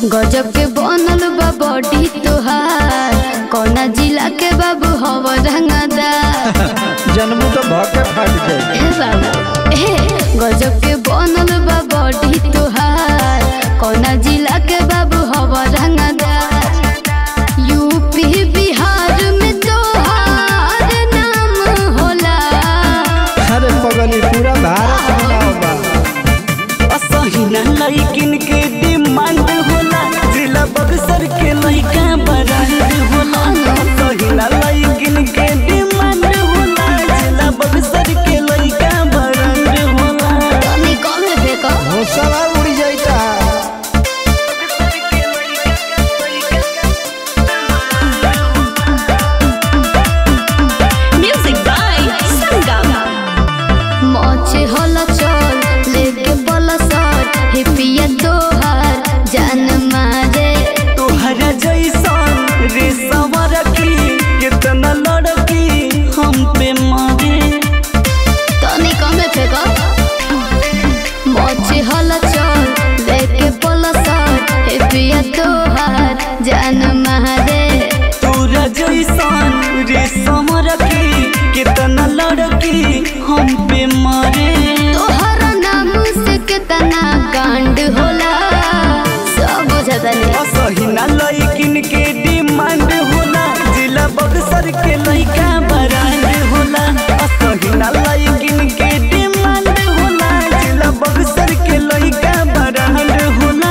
गजब के बनल बा बॉडी तोहार कौना जिला के बाबू हव रंगदार जन्मू तो भके फाट जाए ए बाबा ए गजब के बनल बा बॉडी तोहार कौना जिला के बाबू हव रंगदार यूपी बिहार में तोहार नाम होला अरे पगली पूरा भारत में नाव बा असहिना लइकिन के डिमांड होला जिला बक्सर के लइका बरांड होला असहिना लइकिन के डिमांड होला जिला बक्सर के लइका बरांड होला तनी कम फेंको भोसला उड़ जाता Music by Sangam. मोचे होला चल लेके बोला सट हिपिया तोहार जान मारे तोहरा जैसन रे सवर की कितना लड़की हम पे मारे तनी कमे फेंको मोचे होला चल लेके बोला सट हिपिया तोहार जान मारे तोरा जैसन रे समर की कितना लड़की हम पे मारे तोहर नाम से कितना कांड होला सब बुझता नहीं असहिना लइकिन के डिमांड होला जिला बक्सर के लइका बरांड होला असहिना लइकिन के डिमांड होला जिला बक्सर के लइका बरांड होला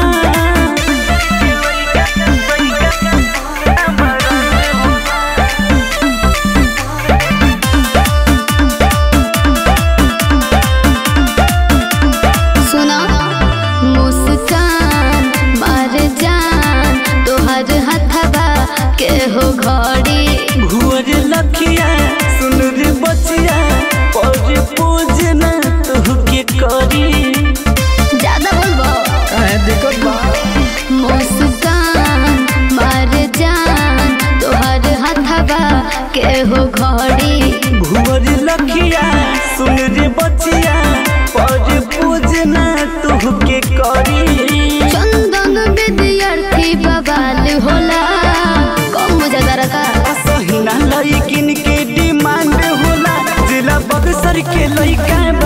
सुना मुस्कान मार जान तोहर हथबा के हो घड़ी भुअर लखिया सुन रे बचिया पर पूजना तुहके करी ज्यादा बोलबो काहे दिक्कत बा मुस्कान मार जान तोहर हथबा के हो घड़ी भुअर लखिया सुन रे बचिया पर पूजना तुहके करी चंदन विद्यार्थी बवाल होला कम बुझा रखा असहिना लइकिन के डिमांड होला जिला बक्सर के लइका